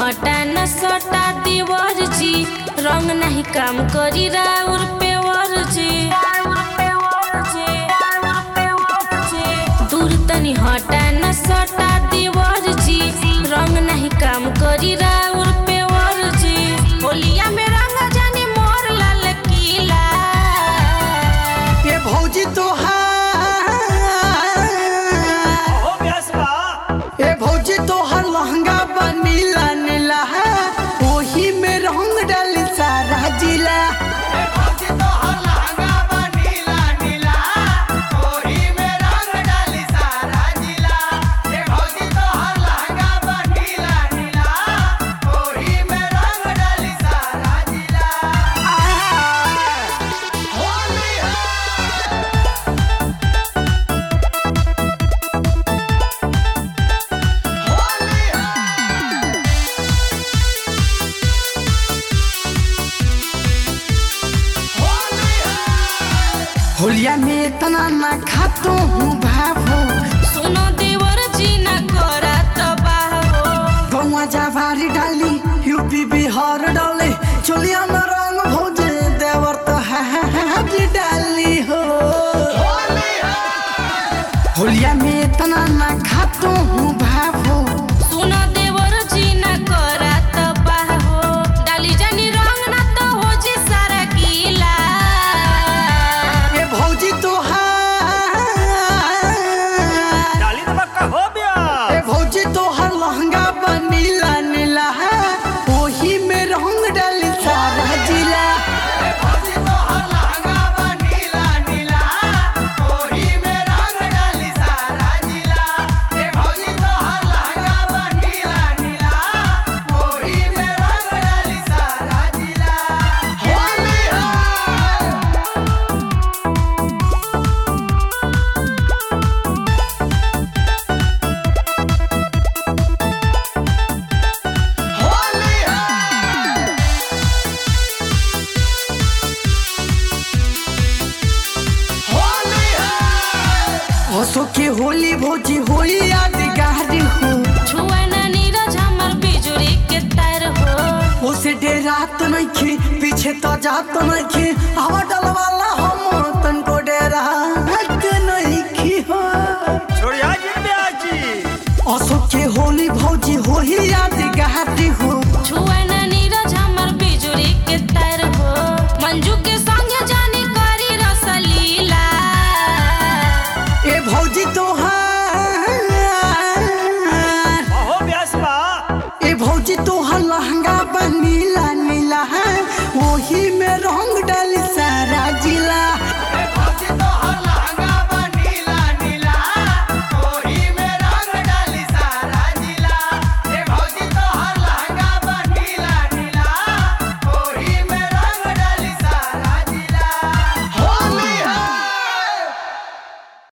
हटा न सटा देवर जी रंग नहीं काम करी राउर पेवर जी दूर तनी हटा न सटा देवर जी रंग नहीं काम करी राउर पेवर जी होलिया में रंग जानी मोर लाल किला ये भौजी तोहार हो व्यास बा ए भौजी तोहर लहंगा बा नीला नीला है ओही में रंग डाल सारा जिला होलिया में इतना ना खातो हूँ भाभो सुनो देवर जी न करा तबाह हो गौवा जावारी डाली यूपी बिहार डाले चोलिया में रंग भौजे देवर तो हाथ डाली हो होलिया में इतना ना खातो हूँ भाभो सुनो देवर जी न करा तबाह हो डाली जानी रंग न तो हो जी सारा गीला ए भौजी तोहार डाली तो पक्का हो ए व्यास भौजी तोहर लहंगा बा नीला नीला है ओही में रंग डाल सारा जिला हंसो के होली भौजी होली यादगार हो छुआ न नीरज हमर बिजुरी के तार हो उसे डेरात नइखे पीछे तो जात नइखे हवा डलवाला हम तनको डेरात नइखे हो छोड़िया जी व्यास जी अशोक के होली भौजी होली यादगार हो छुआ न नीरज हमर बिजुरी के तार हो मंजू के संग जानी करी रसलीला ए भौजी तोहार हो व्यास बा ए भौजी तोहर लहंगा